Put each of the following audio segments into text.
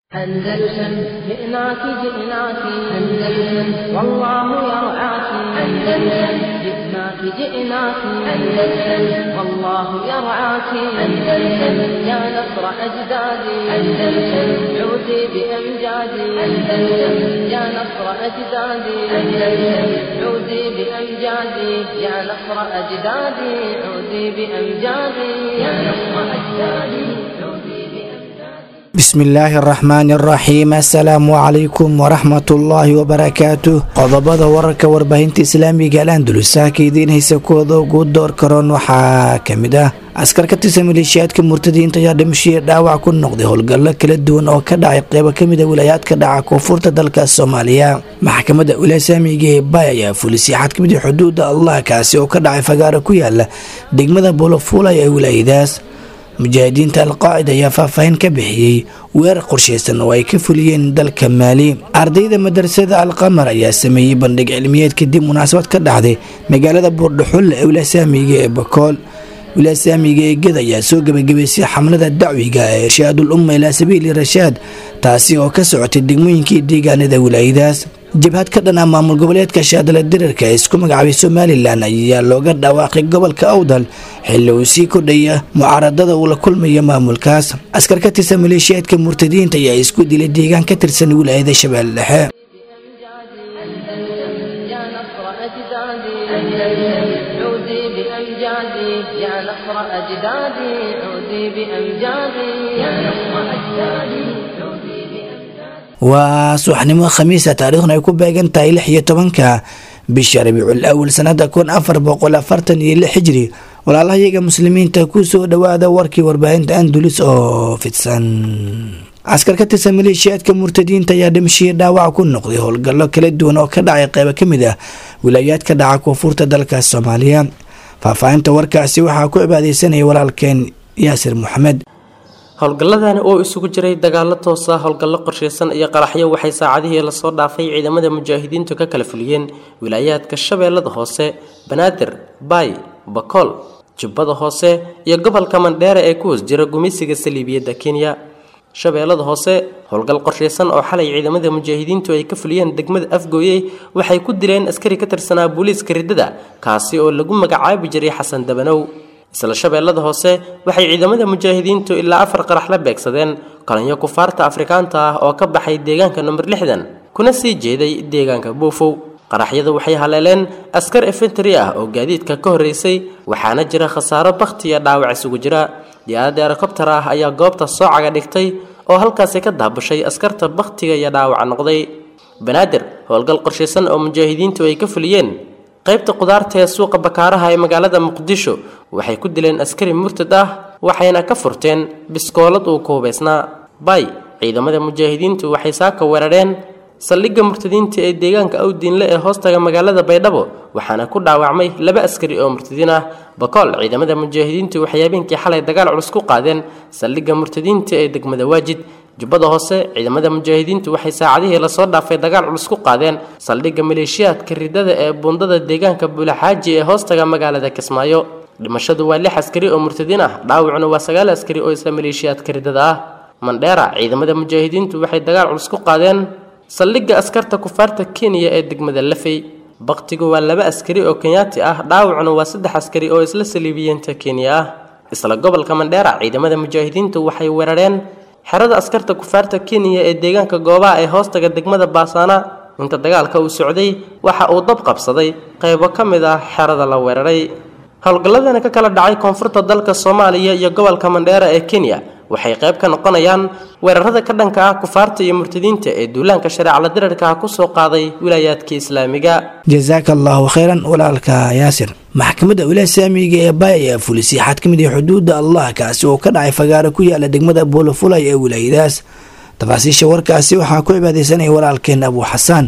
أندلسن جئناك جئناك أندلسن والله يرعاك أندلسن جئناك جئناك أندلسن والله يرعاك أندلسن يا نصر أجدادي أندلسن عودي بأمجادي أندلسن يا نصر أجدادي أندلسن عودي بأمجادي يا نصر أجدادي عودي بأمجادي يا نصر أجدادي عودي بأمجادي بسم الله الرحمن الرحيم السلام عليكم ورحمة الله وبركاته qodobada wararka warbaahinta islaamiga al andalusa ka idiin haysa kuwada ugu door karoon waxaa kamid ah askar ka tirsan maleeshiyaadka murtadiinta ayaa dhimashiya dhaawac ku noqday howlgallo kala duwan oo ka dhacay qeybo kamid a wilaayaadka dhaca koonfurta dalka soomaaliya maxkamadda ulaasaamiga ee bay ayaa fulisay xad kamid a xuduuda allah kaasi oo ka dhacay fagaaro ku yaala degmada bolofulay ee wilaayadaas mujaahidiinta alqaacida ayaa faahfaahin ka bixiyey weerar qorshaysan oo ay ka fuliyeen dalka maali ardayda madrasada alqamar ayaa sameeyey bandhig cilmiyeed kadib munaasabad ka dhacday magaalada buurdhaxulle ee wilaasaamiga ee bakool wilaasaamiga ee ged ayaa soo gebagabaysay xamlada dacwiga ee irshaadul umma ilaa sabiili rashaad taasi oo ka socotay degmooyinkii deegaanada wilaayadaas jabhad ka dhan ah maamul goboleedka shaadala dirarka ee isku magacaabay somalilan ayaa looga dhawaaqay gobolka awdal xilli uu sii kordhaya mucaaradada uu la kulmayo maamulkaas askar ka tirsan maleeshiyaadka murtadiinta ayaa isku dilay deegaan ka tirsan wilaayada shabeelle dhexe أندلسن يا نصر أجدادي أندلسن عودي بأمجادي يا نصر أجدادي عودي بأمجادي يا نصر أجدادي عودي بأمجادي waa subaxnimo khamiisa taariikhna ay ku beegan tahay lix iyo tobanka bisha rabiicul awal sanada kun afar boqol afartan iyo lix hijri walaalahayaga muslimiinta kusoo dhawaada warkii warbaahinta andulis oo fidsan askar ka tirsan maleeshiyaadka murtadiinta ayaa dhimashiya dhaawac ku noqday howlgallo kala duwan oo ka dhacay qeybo kamid ah wilaayaadka dhaca koonfurta dalka soomaaliya faahfaahinta warkaasi waxaa ku cibaadeysanaya walaalkeen yaasir maxamed howlgalladani oo isugu jiray dagaalo toos ah howlgallo qorshaysan iyo qaraxyo waxay saacadihii lasoo dhaafay ciidamada mujaahidiintu ka kala fuliyeen wilaayaadka shabeellada hoose banaadir baay bakool jubbada hoose iyo gobolka mandheere ee ku hoos jira gumeysiga saliibiyadda kenya shabeellada hoose howlgal qorshaysan oo xalay ciidamada mujaahidiintu ay ka fuliyeen degmada afgooyey waxay ku dileen askari ka tirsanaa booliiska riddada kaasi oo lagu magacaabi jiray xasan dabanow isla shabeellada hoose waxay ciidamada mujaahidiintu ilaa afar qarax la beegsadeen kolanyo kufaarta afrikaanta ah oo ka baxay deegaanka number lixdan kuna sii jeeday deegaanka buufow qaraxyadu waxay haleeleen askar efentary ah oo gaadiidka ka horreysay waxaana jira khasaaro bakhti iyo dhaawac isugu jira diyaarada erokobtar ah ayaa goobta soocaga dhigtay oo halkaasi ka daabushay askarta bakhtiga iyo dhaawaca noqday banaadir howlgal qorshaysan oo mujaahidiintu ay ka fuliyeen qaybta qudaarta ee suuqa bakaaraha ee magaalada muqdisho waxay ku dileen askari murtad ah waxayna ka furteen biskoolad uu ku hubaysnaa bay ciidamada mujaahidiintu waxay saaka weerareen saldhigga murtadiinta ee deegaanka awdiinle ee hoostaga magaalada baydhabo waxaana ku dhaawacmay laba askari oo murtadiin ah bakool ciidamada mujaahidiintu waxay habeenkii xalay dagaal culus ku qaadeen saldhigga murtadiinta ee degmada waajid jubbada hoose ciidamada mujaahidiintu waxay saacadihii lasoo dhaafay dagaal culus ku qaadeen saldhigga maleeshiyaadka ridada ee buundada deegaanka buulaxaaji ee hoostaga magaalada kismaayo dhimashadu waa lix askari oo murtadiin ah dhaawacuna waa sagaal askari oo isla maleeshiyaadka ridada ah mandheera ciidamada mujaahidiintu waxay dagaal culus ku qaadeen saldhigga askarta kufaarta kenya ee degmada lafey baktigu waa laba askari oo kenyaati ah dhaawacuna waa saddex askari oo isla saliibiyiinta kenya ah isla gobolka mandheera ciidamada mujaahidiintu waxay weerareen xerada askarta kufaarta kenya ee deegaanka goobaha ee hoostaga degmada baasaana inta dagaalka uu socday waxa uu dab qabsaday qaybo ka mid ah xerada la weeraray howlgalladani ka kala dhacay koonfurta dalka soomaaliya iyo gobolka mandheera ee kenya waxay qayb ka noqonayaan weerarada ka dhanka ah kufaarta iyo murtadiinta ee duulaanka shareecala dirarka ah kusoo qaaday wilaayaadka islaamiga jasaaka allahu khayran walaalka yaasir maxkamadda wilaasaamiga ee bay ayaa fulisay xad ka mid ah xuduuda allah kaasi oo ka dhacay fagaaro ku yaala degmada boolofulay ee wilaayadaas tafaasiisha warkaasi waxaa ku cibaadeysanaya walaalkeen abu xasaan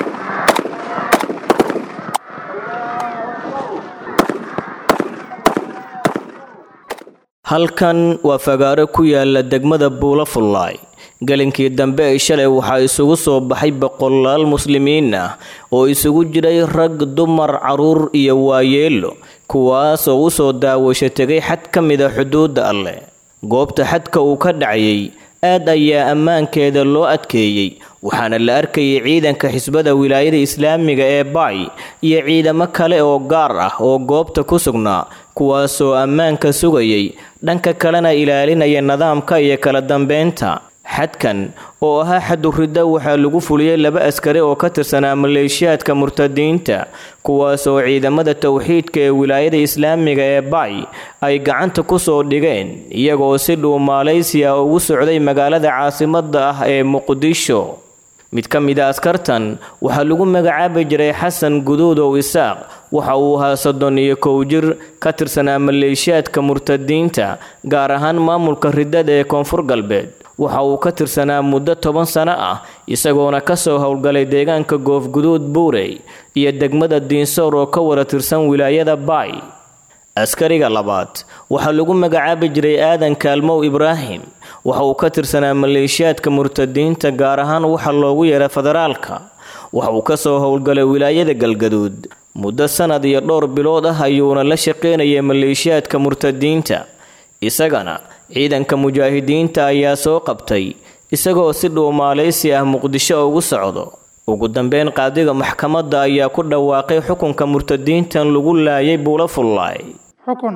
halkan waa fagaaro ku yaala degmada buulafullaay gelinkii dambe ay shalay waxaa isugu soo baxay boqolaal muslimiin ah oo isugu jiray rag dumar caruur iyo waayeelo kuwaas oo u soo daawasho tegay xad ka mida xuduudda alleh goobta xadka uu ka dhacayay aad ayaa ammaankeeda loo adkeeyey waxaana la arkayay ciidanka xisbada wilaayada islaamiga ee baay iyo ciidamo kale oo gaar ah oo goobta ku sugnaa kuwaasoo ammaanka sugayay dhanka kalena ilaalinaya nidaamka iyo kala dambeynta xadkan oo ahaa xaduridda waxaa lagu fuliyey laba askari oo ka tirsanaa maleeshiyaadka murtadiinta kuwaasoo ciidamada towxiidka ee wilaayada islaamiga ee baay ay gacanta ku soo dhigeen iyagoo si dhuu maaleysiya ugu socday magaalada caasimadda ah ee muqdisho mid ka mid a askartan waxaa lagu magacaabi jiray xasan guduudow isaaq waxa uu ahaa soddon iyo kow jir ka tirsanaa maleeshiyaadka murtadiinta gaar ahaan maamulka riddada ee koonfur galbeed waxa uu ka tirsanaa muddo toban sano ah isagoona kasoo howlgalay deegaanka goofguduud buurey iyo degmada diinsoor oo ka wada tirsan wilaayada baay askariga labaad waxaa lagu magacaabi jiray aadan kaalmow ibraahim waxa uu ka tirsanaa maleeshiyaadka murtadiinta gaar ahaan waxa loogu yeeray federaalka waxa uu kasoo howlgalay wilaayada galgaduud muddo sanad iyo dhowr bilood ah ayuuna la shaqeynayay maleeshiyaadka murtadiinta isagana ciidanka mujaahidiinta ayaa soo qabtay isagoo si dhuumaaleysi ah muqdisho ugu socdo ugu dambeyn qaadiga maxkamadda ayaa ku dhawaaqay xukunka murtadiintan lagu laayay buula fullaay xukun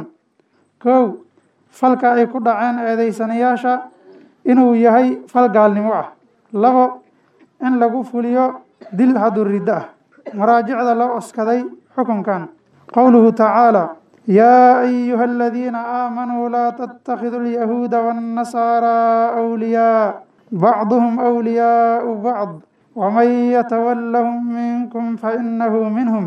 kow falka ay ku dhaceen eedeysanayaasha inuu yahay fal gaalnimo ah labo in lagu fuliyo dil haduriddo ah maraajicda loo oskaday xukunkan qowluhu tacaala yaa ayuha aladiina aamanuu laa tattakhiduu alyahuuda waannasaaraa awliyaa bacduhum awliyaau bacd waman yatawallahum minkum fainahu minhum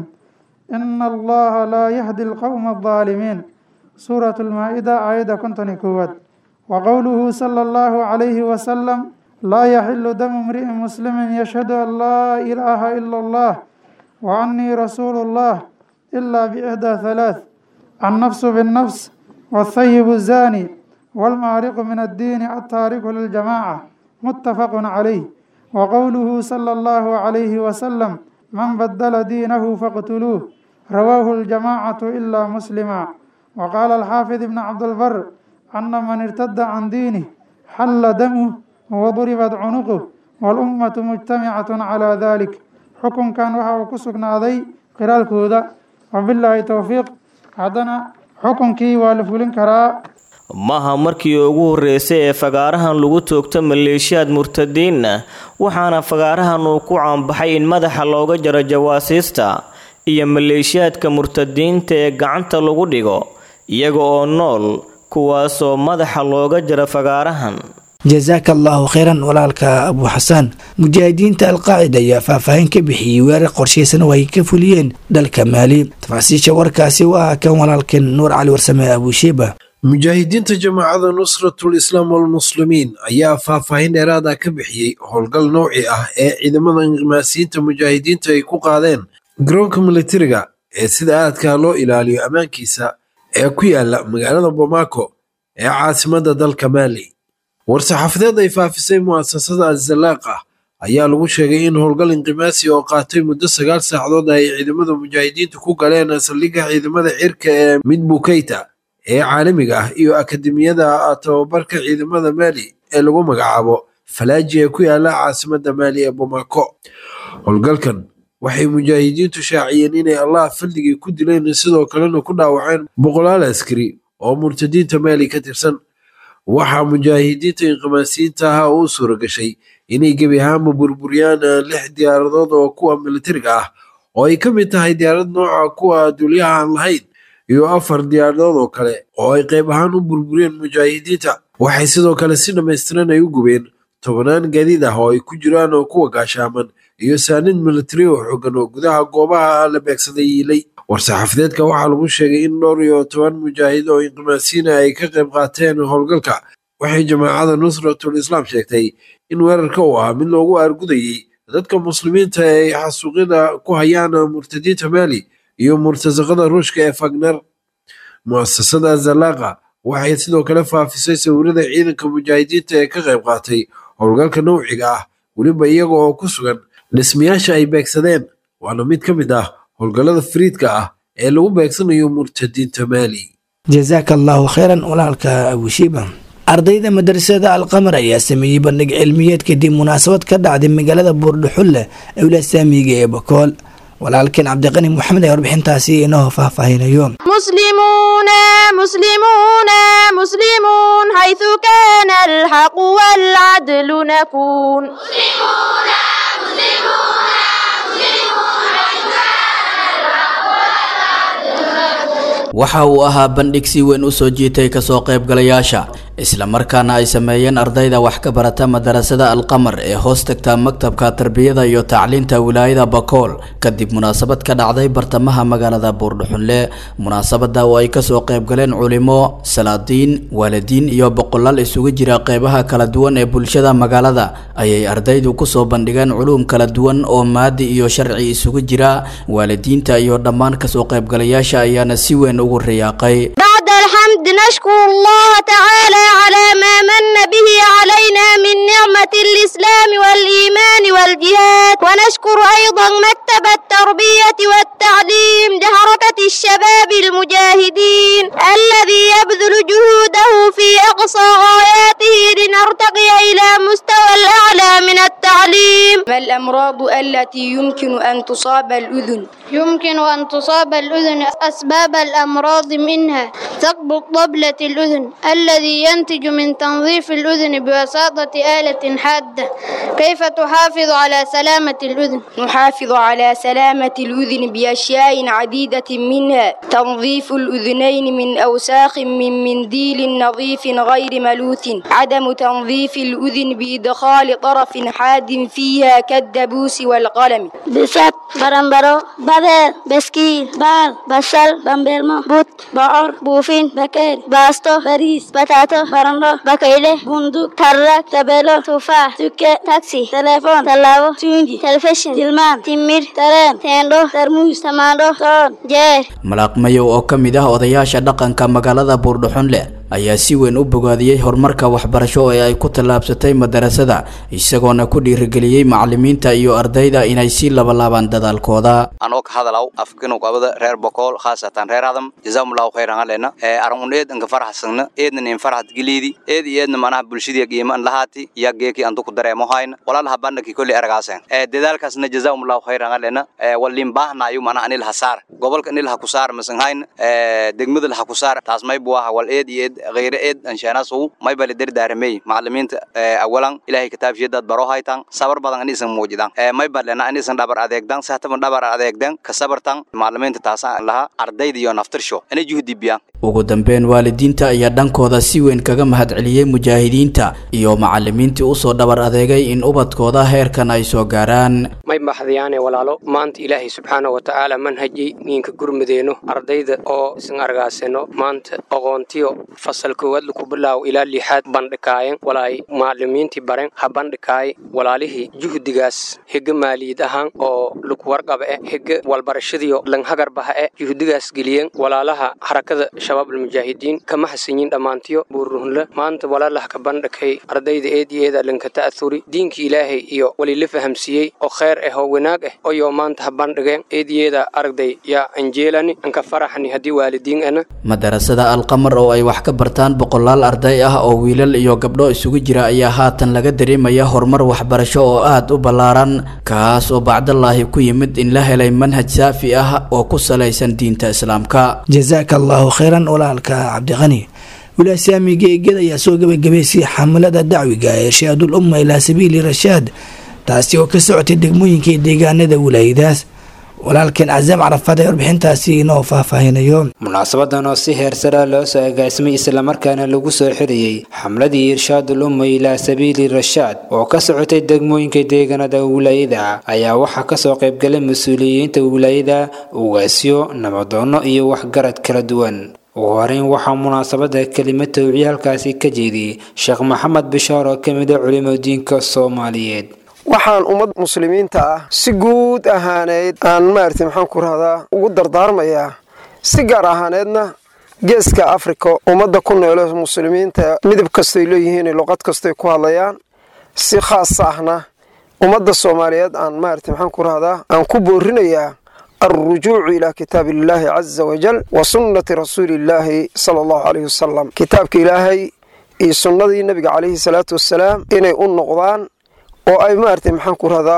ina allaha laa yahdi alqowma aldaalimiin suuratu lmaa-ida aayadda konton iyo koowaad wa qowluhu sala allahu calayhi wasalam laa yaxilu damu imri'in muslimin yashhadu an laa ilaaha ila allah wa annii rasuulu llah ilaa biixdaa halaath annafsu binnafs والثيب الزاني والمارق من الدين التارك للجماعة متفق عليه وقوله صلى الله عليه وسلم من بدل دينه فاقتلوه رواه الجماعة إلا مسلما وقال الحافظ ابن عبد البر أن من ارتد عن دينه حل دمه وضربت عنقه والأمة مجتمعة على ذلك حكم كان وحا كسقنا ذي قرال كودا وبالله توفيق هذا xukunkii waa la fulin karaa maaha markii ugu horreysay ee fagaarahan lagu toogto maleeshiyaad murtadiinna waxaana fagaarahan uu ku caanbaxay in madaxa looga jaro jawaasiista iyo maleeshiyaadka murtadiinta ee gacanta lagu dhigo iyaga oo nool kuwaasoo madaxa looga jaro fagaarahan jasaaka allaahu kheyran walaalka abu xasaan mujaahidiinta alqaacida ayaa faahfaahin ka bixiyey weerar qorshaysan oo ay ka fuliyeen dalka maali tafaasiisha warkaasi waa kan walaalkan nuur cali warsame abushiiba mujaahidiinta jamaacada nusratul islaam walmuslimiin ayaa faahfaahin dheeraada ka bixiyey howlgal nowci ah ee ciidamada inqimaasiyiinta mujaahidiinta ay ku qaadeen garoonka militariga ee sida aadka loo ilaaliyo ammaankiisa ee ku yaala magaalada bomaako ee caasimada dalka maali war-saxaafadeed ay faafisay mu'asasada azalaaq ah ayaa lagu sheegay in howlgal inqimaasi oo qaatay muddo sagaal saacadood ay ciidamada mujaahidiintu ku galeen saldhigga ciidamada cirka ee midbukeyta ee caalamiga ah iyo akademiyada tababarka ciidamada maali ee lagu magacaabo falaaji ee ku yaala caasimada maali ee bomaako howlgalkan waxay mujaahidiintu shaaciyeen inay allah fadligii ku dileen sidoo kalena ku dhaawaceen boqolaal askari oo murtadiinta maali ka tirsan waxaa mujaahidiinta inqimaasiyiinta ahaa uu suura gashay inay gebi ahaanba burburiyaan lix diyaaradood oo kuwa militariga ah oo ay ka mid tahay diyaarad nooca kuwa duulyaha aan lahayn iyo afar diyaaradood oo kale oo ay qayb ahaan u burburiyeen mujaahidiinta waxay sidoo kale si dhammaystiran ay u gubeen tobanaan gaadiid ah oo ay ku jiraan oo kuwa gaashaaman iyo saanid militari oo xoogan oo gudaha goobaha la beegsaday yiilay war-saxaafadeedka waxaa lagu sheegay in dhowr iyo toban mujaahid oo inqimaasiina ay ka qayb qaateen howlgalka waxay jamaacada nusratul islaam sheegtay in weerarka uu ahaa mid loogu aargudayey dadka muslimiinta ay xasuuqyada ku hayaan murtadiinta maali iyo murtasaqada ruushka ee fagner mu'asasada zalaaqa waxay sidoo kale faafisay sawirada ciidanka mujaahidiinta ee ka qayb qaatay howlgalka nowciga ah weliba iyaga oo ku sugan dhismayaasha ay beegsadeen waana mid ka mid ah howlgallada fariidka ah ee lagu beegsanayo murtadiinta maali jasaaka allaahu kheyran walaalka abushiiba ardayda madrasada alqamar ayaa sameeyey bandhig cilmiyeed kadib munaasabad ka dhacday magaalada buurdhuxulle ee wilasaamiga ee bakool walaalkeen cabdiqani maxamed ee warbixintaasi inoo faahfaahinayo مسلمون مسلمون مسلمون حيث كان الحق والعدل نكون مسلمون مسلمون waxa uu ahaa bandhig si weyn u soo jiitay kasoo qaybgalayaasha islamarkaana ay sameeyeen ardayda wax ka barata madarasada alqamar ee hoos tagta maktabka tarbiyada iyo tacliinta wilaayada bakool kadib munaasabad ka dhacday bartamaha magaalada buurdhuxunle munaasabada oo ay kasoo qaybgaleen culimo salaadiin waalidiin iyo boqolaal isugu jira qeybaha kala duwan ee bulshada magaalada ayay ardaydu kusoo bandhigeen culuum kala duwan oo maadi iyo sharci isugu jira waalidiinta iyo dhammaan kasoo qaybgalayaasha ayaana si weyn ugu riyaaqay بعد الحمد نشكر الله تعالى على ما من به علينا من نعمة الإسلام والإيمان والجهاد ونشكر أيضا مكتب التربية والتعليم لحركة الشباب المجاهدين الذي يبذل جهوده في أقصى غاياته لنرتقي إلى مستوى الأعلى من التعليم ما الأمراض التي يمكن أن تصاب الأذن؟ يمكن أن تصاب الأذن أسباب الأمراض منها ثقب طبلة الأذن الذي ينتج من تنظيف الأذن بواسطة آلة حادة كيف تحافظ على سلامة الأذن؟ نحافظ على سلامة الأذن بأشياء عديدة منها تنظيف الأذنين من أوساخ من منديل نظيف غير ملوث عدم تنظيف الأذن بإدخال طرف حاد فيها كالدبوس والقلم بسات برمبرو بدر بسكيل بال بصل بامبرمو بوت بعر بوفين بكير باستو باريس بتاتو برندو بكيلة بندق ترك تبلو تفاح تكة تاكسي تليفون تلاو تونجي تلفزيون جلمان تمير ترين تندو ترموز تماندو تون جير malaaqmayow oo ka mid ah odayaasha dhaqanka magaalada buurdhuxunle ayaa si weyn u bogaadiyey horumarka waxbarasho ee ay ku tallaabsatay madarasada isagoona ku dhiirigeliyey macalimiinta iyo ardayda inay sii labalaabaan dadaalkooda anoo ka hadalaw afkinu qabada reer bokool khaasatan reer hadam jazakumullahu khayran alena arun eed anka farxasagna eedna in farxad geliidi eed iyo eedna manaha bulshadii qiimo an lahaati ya geeki antu ku dareemo hayna walaalaha bandhaki kolli ergaasen dadaalkaasna jazakumullahu khayran alena wallin baahnayu mana anil hasaar gobolka anil ha ku saar masan hayna degmada ha ku saar taas may buaha wal eed iyo eed غير إد أنشاناسو ما يبالي در دارمي معلمين أولا إلهي كتاب جدد برو هايتان صبر بدن أني سن موجودان ما يبالي أنا أني سن دبر أديك دان سهتم دبر أديك دان كصبر تان معلمين تتاسا لها أرداي ديو نفتر شو أنا جهدي بيان ugu dambeyn waalidiinta ayaa dhankooda si weyn kaga mahadceliyey mujaahidiinta iyo macalimiintii usoo dhabar adeegay in ubadkooda heerkan ay soo gaaraan may baxdayaane walaalo maanta ilaahay subxaana wa tacaala manhajay niinka gurmadeenno ardayda oo isan argaasano maanta aqoontiyo fasal koowaad laku bilaawo ilaa lixaad bandhikaayen walaay macalimiintii baren ha bandhikaay walaalihii juhdigaas hega maaliyad ahaan oo laku warqaba eh hega walbarashadiyo langhagarbaha eh juhdigaas geliyeen walaalaha harakada shabaab almujaahidiin kama hasanyin dhammaantiyo buuruhunla maanta walaalaha ka bandhakay ardayda eed iyo eeda lanka ta'athuri diinka ilaahay iyo walila fahamsiiyey oo kheyr ah oo wanaag ah oyoo maanta ha bandhigeen eed iyo eeda aragday yaa anjeelani anka faraxani haddii waalidiin ana madarasada alqamar oo ay wax ka bartaan boqolaal arday ah oo wiilal iyo gabdho isugu jira ayaa haatan laga dareemaya horumar waxbarasho oo aad u ballaaran kaas oo bacdallaahi ku yimid in la helay manhaj saafi ah oo ku salaysan diinta islaamka jazaaka allahu khayran walaalka cabdiqani wilasaamiga eegada ayaa soo gabagabaysay xamlada dacwiga ee irshaadul umma ilaa sabiili rashaad taasi oo ka socotay degmooyinka iyo deegaanada wilaayadaas walaalkeen casaam carafaad ee warbixintaasi inoo faahfaahinayo munaasabadan oo si heersara loo soo agaasimay islamarkaana lagu soo xiriyey xamladii irshaadul umma ilaa sabiili rashaad oo ka socotay degmooyinka deegaanada wilaayada ayaa waxaa kasoo qaybgalay mas-uuliyiinta wilaayada ugaasyo nabadoono iyo waxgarad kala duwan ugu horeyn waxaa munaasabada kelima towciye halkaasi ka jeediyey sheekh maxamed bishaar oo kamid a culimo diinka soomaaliyeed waxaan ummad muslimiinta ah si guud ahaaneyd aan maaragtay maxaan ku rahdaa ugu dardaarmayaa si gaar ahaaneedna geeska afrika ummadda ku noole muslimiinta midab kastoy leeyihiin luqad kastoy ku hadlayaan si khaas ahna ummadda soomaaliyeed aan maaragtay maxaan ku rahdaa aan ku boorinayaa alrujuucu ilaa kitaabi illaahi caza wajal wa sunnati rasuuli illaahi sala allahu caleyhi wasalam kitaabka ilaahay iyo sunnadii nebiga calayhi salaatu wassalaam inay u noqdaan oo ay maaragtay maxaan ku rahdaa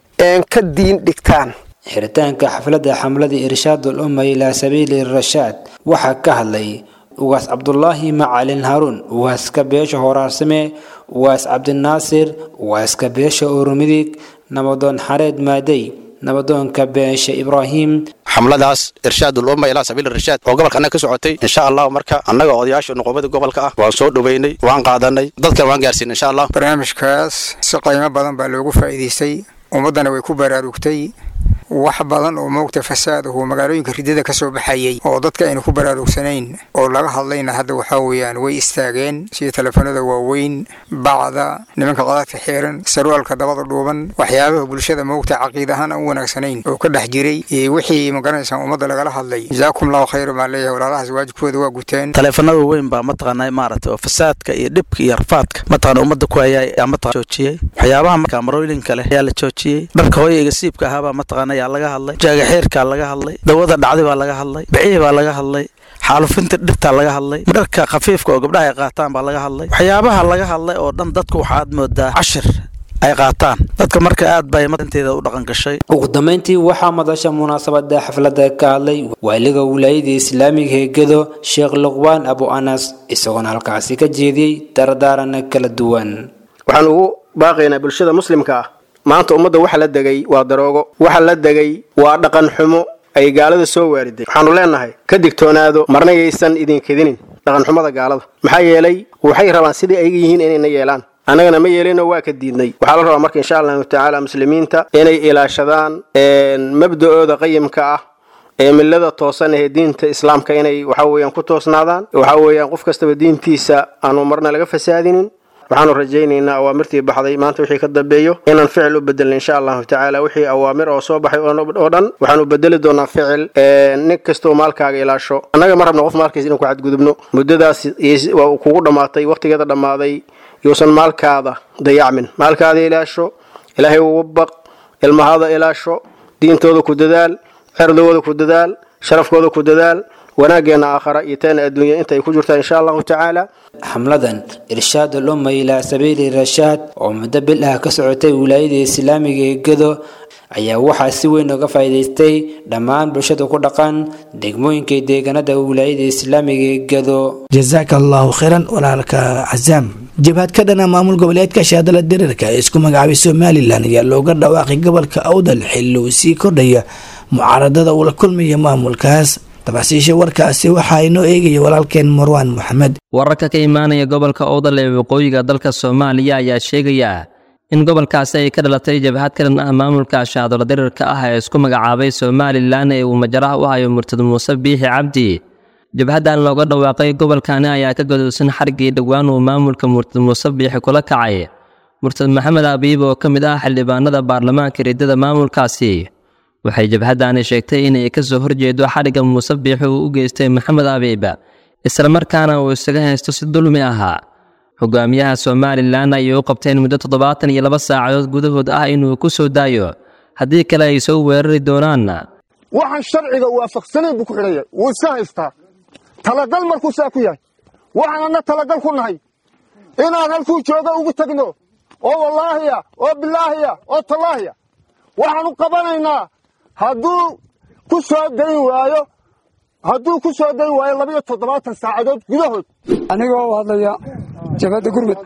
ka diin dhigtaan xiritaanka xafladda xamladii irshaadul umma ilaa sabiili rashaad waxaa ka hadlay ugaas cabdulaahi macalin haruun ugaaska beesha horaarsame ugaas cabdinaasir ugaaska beesha urumidig nabadoon xareed maadey nabadoonka beesha ibraahim xamladaas irshaadul umma ilaa sabiil irshaad oo gobolka annaga ka socotay insha allahu marka annaga odayaasha nuqubada gobolka ah waan soo dhoweynay waan qaadanay dadkan waan gaarsiinay insha allah barnaamijkaas si qiimo badan baa loogu faa'iidaystay ummaddana way ku baraarugtay wax badan oo moogta fasaadahu magaalooyinka ridada ka soo baxayay oo dadka aynu ku baraarugsanayn oo laga hadlayna hadda waxaa weeyaan way istaageen sida telefoonada waaweyn bacda nimanka qadaadka xiiran sarwaalka dabada dhuuban waxyaabaha bulshada moogta caqiid ahaan aan u wanaagsanayn oo ka dhex jiray iyo wixii magaranaysaa ummadda lagala hadlay jazaakum allahu khayra baan leeyahay walaalahaas waajibkooda waa guteen taleefanada weyn baa mataqaanaa maaragtay oo fasaadka iyo dhibka iyo rafaadka mataqaana ummadda ku hayaa ayaa mataqana joojiyey waxyaabaha markaa marooyinka leh ayaa la joojiyey dharka hooyayga siibka ahaabaa mataqaana ayaa laga hadlay jaagaxeerkaa laga hadlay dawada dhacday baa laga hadlay bicihii baa laga hadlay xaalufinta dhirtaa laga hadlay dharka khafiifka oo gabdhaha ay qaataan baa laga hadlay waxyaabaha laga hadlay oo dhan dadku waxaad moodaa cashir ay qaataan dadka marka aad bay inteeda u dhaqan gashay ugu dambeyntii waxaa madasha munaasabada xafladda ka hadlay waaliga wilaayada islaamiga ee gedo sheekh luqbaan abu anas isagoona halkaasi ka jeediyey dardaarana kala duwan waxaan ugu baaqaynaa bulshada muslimka ah maanta ummadda waxa la degay waa daroogo waxa la degay waa dhaqan xumo ay gaalada soo waariday waxaanu leenahay ka digtoonaado marna yaysan idinkedinin dhaqanxumada gaalada maxaa yeelay waxay rabaan sidai ayga yihiin inayna yeelaan annagana ma yeelino waa ka diidnay waxaa la rabaa marka insha allahu tacaala muslimiinta inay ilaashadaan mabda'ooda qayimka ah ee millada toosan ee diinta islaamka inay waxa weeyaan ku toosnaadaan waxa weeyaan qof kastaba diintiisa aanu marna laga fasaadinin waxaanu rajaynaynaa awaamirtii baxday maanta wixii ka dambeeyo inaan ficil u bedelna insha allahu tacaala wixii awaamir oo soo baxay oo dhan waxaanu bedeli doonaa ficil nin kastoo maalkaaga ilaasho annaga ma rabno qof maalkiisa inaan ku xadgudubno muddadaas waa kugu dhammaatay waqtigeeda dhammaaday yuusan maalkaada dayacmin maalkaada ilaasho ilaahay ugu baq ilmahaada ilaasho diintooda ku dadaal cerdooda ku dadaal sharafkooda ku dadaal wanaaggeena aakhara iyo teena adduunya intay ku jirtaa insha allahu tacaala xamladan irshaadul umma ilaa sabiili rashaad oo muddo bil ah ka socotay wilaayada islaamiga ee gedo ayaa waxaa si weyn uga faa'iidaystay dhammaan bulshada ku dhaqan degmooyinka deegaanada wilaayada islaamiga ee gedo jazaaka allahu khayran walaalka casaam jabhad ka dhana maamul goboleedka shaadala diriirka ee isku magacaabay somalilan ayaa looga dhawaaqay gobolka awdal xilli uu sii kordhaya mucaaradada uu la kulmaya maamulkaas tafaasiisha warkaasi waxaa inoo eegaya walaalkeen marwaan moxamed wararka ka imaanaya gobolka owdal ee waqooyiga dalka soomaaliya ayaa sheegaya in gobolkaasi ay ka dhalatay jabhad ka dhan ah maamulka shaadolo diriirka ah ee isku magacaabay somalilan ee uu majaraha u hayo murtad muuse biixi cabdi jabhaddan looga dhawaaqay gobolkani ayaa ka godolsan xarigii dhowaan uu maamulka murtad muuse biixi kula kacay murtad maxamed abiib oo ka mid ah xildhibaanada baarlamaanka riddada maamulkaasi waxay jabhaddaani sheegtay inay ka soo horjeedo xadhigga muuse biixi uu u geystay maxamed abiib islamarkaana uu isaga haysto si dulmi ahaa hogaamiyaha somalilan ayay u qabteen muddo toddobaatan iyo laba saacadood gudahood ah inuu ku soo daayo haddii kale ay soo weerari doonaan waxaan sharciga waafaqsanayn buu ku xidhaya wuu iska haystaa talagal markuu saa ku yahay waxaan anna talagal ku nahay inaan halkuu jooga ugu tagno oo wallaahiya oo bilaahiya oo tallaahiya waxaan u qabanaynaa hadduu ku soo dayn waayo hadduu ku soo dayn waayo labiyo toddobaatan saacadood gudahood anigoo u hadlaya jabhadda gurmud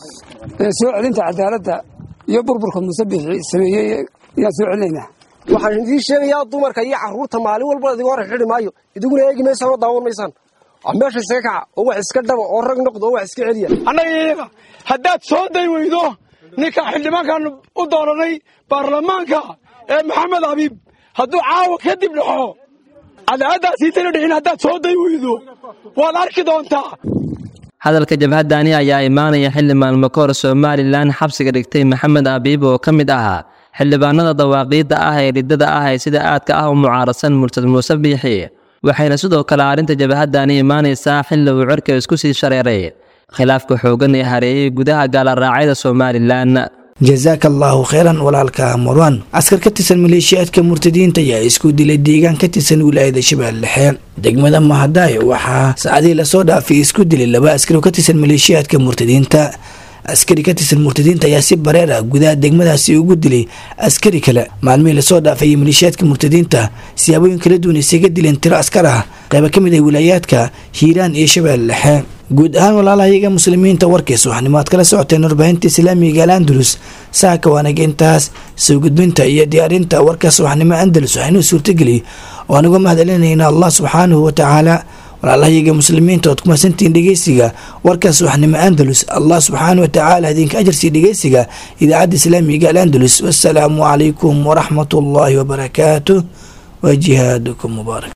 ee soo celinta cadaaladda iyo burburka muuse bixi sameeyey ayaan soo celinaynaa waxaan idiin sheegayaa dumarka iyo carruurta maalin walba idiga hor xidhi maayo idiguna eegi maysaan oo daawan maysaan meesha iskaga kaca oo wax iska dhaba oo rag noqdo oo wax iska celiya annaga iyaga haddaad soo day weydo ninka xildhibaankan u dooranay baarlamaanka ee maxamed abiib hadduu caawa kadib dhaxo cadaaladdaasiitana dhicin haddaad soo day weydo waad arki doontaa hadalka jabhaddaani ayaa imaanaya xilli maalmo ka hor somalilan xabsiga dhigtay maxamed abiib oo ka mid ahaa xildhibaanada dawaaqiidda ah ee riddada ah ee sida aadka ah u mucaarasan murtad muuse biixi waxayna sidoo kale arrinta jabhaddaani imaanaysaa xilli uu cirka isku sii shareeray khilaafka xooggan ee hareeyey gudaha gaalaraacida somalilan jazaaka allaahu kheyran walaalka marwan askar ka tirsan maleeshiyaadka murtadiinta ayaa isku dilay deegaan ka tirsan wilaayada shabeelle dhexe degmada mahadaay waxaa saacadihii lasoo dhaafay isku dilay laba askari oo ka tirsan maleeshiyaadka murtadiinta askari ka tirsan murtadiinta ayaa si bareer ah gudaha degmadaasi ugu dilay askari kale maalmihii lasoo dhaafayay maleeshiyaadka murtadiinta siyaabooyin kala duwan isaga dileen tiro askar ah qayba ka mid ah wilaayaadka hiiraan iyo shabeelle dhexe guud ahaan walaalahayaga muslimiinta warkiis waxaanimo aad kala socoteen warbaahinta islaamiga al andalus saaka waanaga intaas soo gudbinta iyo diyaarinta warkaas waxnimo andalus waxaynuu suurtageliyay oo anigu mahadcelinayna allah subxaanahu watacaala walaalahayaga muslimiinta oad ku mahadsantihiin dhegeysiga warkaas waxnimo andalus allah subxaana watacaala idinka ajarsii dhegeysiga idaacadda islaamiga al andalus wasalaamu calaykum waraxmat ullaahi wabarakaatuh wa jihaadukum mubaarak